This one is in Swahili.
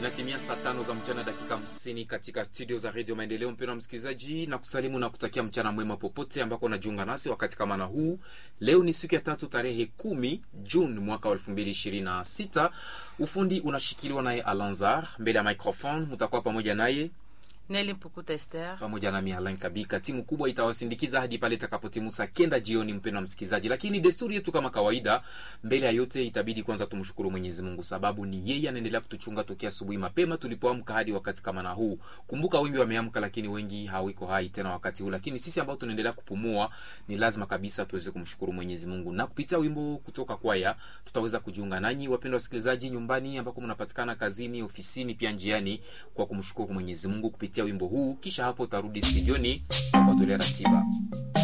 Inatimia saa tano za mchana dakika hamsini katika studio za redio Maendeleo. Mpendwa msikilizaji, na kusalimu na kutakia mchana mwema popote ambako unajiunga nasi wakati kama na huu. Leo ni siku ya tatu tarehe kumi Juni mwaka wa elfu mbili ishirini na sita. Ufundi unashikiliwa naye Alanzar, mbele ya microphone mutakuwa pamoja naye Neli Mpukuta Esther. pamoja nami Alain Kabika. Timu kubwa itawasindikiza hadi pale itakapotimu saa kenda jioni, mpendwa msikilizaji. Lakini desturi yetu kama kawaida, mbele ya yote itabidi kwanza tumshukuru Mwenyezi Mungu, sababu ni yeye anaendelea kutuchunga tokea asubuhi mapema tulipoamka hadi wakati kama na huu. Kumbuka wengi wameamka, lakini wengi hawiko hai tena wakati huu, lakini sisi ambao tunaendelea kupumua ni lazima kabisa tuweze kumshukuru Mwenyezi Mungu, na kupitia wimbo kutoka kwaya tutaweza kujiunga nanyi wapendwa wasikilizaji, nyumbani ambako mnapatikana, kazini, ofisini, pia njiani, kwa kumshukuru Mwenyezi Mungu kupitia wimbo huu. Kisha hapo utarudi studioni kwa kutolea ratiba.